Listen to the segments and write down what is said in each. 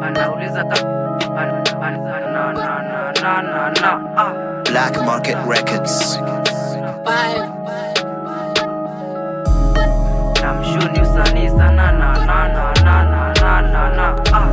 anauliza ka an- an- na na na na na na ah Black Market Records. namshuni usanii sana na na na na na na na na ah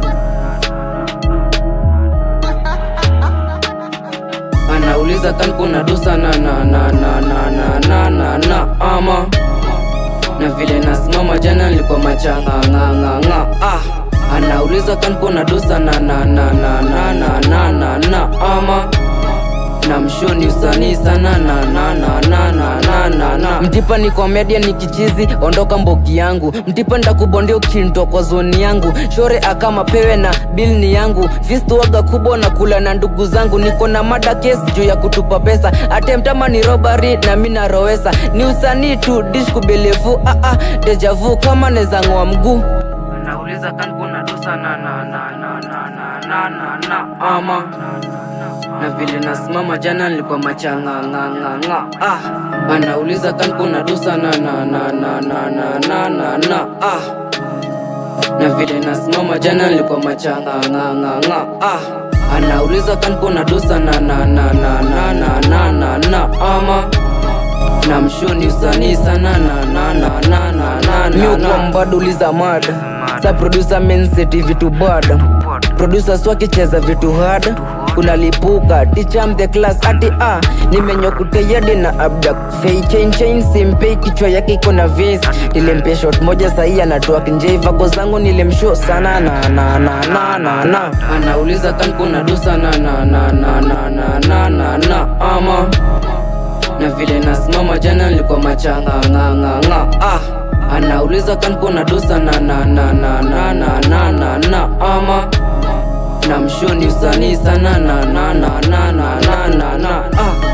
anauliza kan kuna dosa na na na na na na na na na ama na vile nasimama jana nilikuwa machanga nga nga nga ah anauliza kan kuna dosa na na na na na na na na na ama na mshoni usanii sana na na na na na na na na mtipa ni komedia ni kichizi ondoka mboki yangu mtipa ndakubondia ukinto kwa zoni yangu shore akama pewe na bil ni yangu fistu waga kubwa na kula na ndugu zangu niko na mada kesi juu ya kutupa pesa atemtama ni robari na mi narowesa ni usanii tu dish kubelevu ah, ah, dejavu kama nezang'oa mguu anauliza kan kuna dosa na na na na na na na na na ama na vile nasimama jana nilikuwa machanga nga nga nga ah anauliza kan kuna dosa na na na na na na na na na ah na vile nasimama jana nilikuwa machanga nga nga nga ah anauliza kan kuna dosa na na na na na na na na na ama na mshoni usanii sana na na na na na na na miukwa mbaduliza mada sa producer menseti vitu bad producers wakicheza vitu hard unalipuka ticham the class ati a nimenyokuteyadi na abdak fei chain chain simpei kichwa yake iko na vis nilimpe shot moja sahii anatoa kinjei vako zangu nilimsho sana na na na na na na anauliza kan kuna dosa na na na na na na na na na ama na vile nasimama jana nilikuwa machanga nga nga nga ah anauliza kan kuna dosa na na na na na na na na na ama na mshoni usanii sana na na na na na na na na ah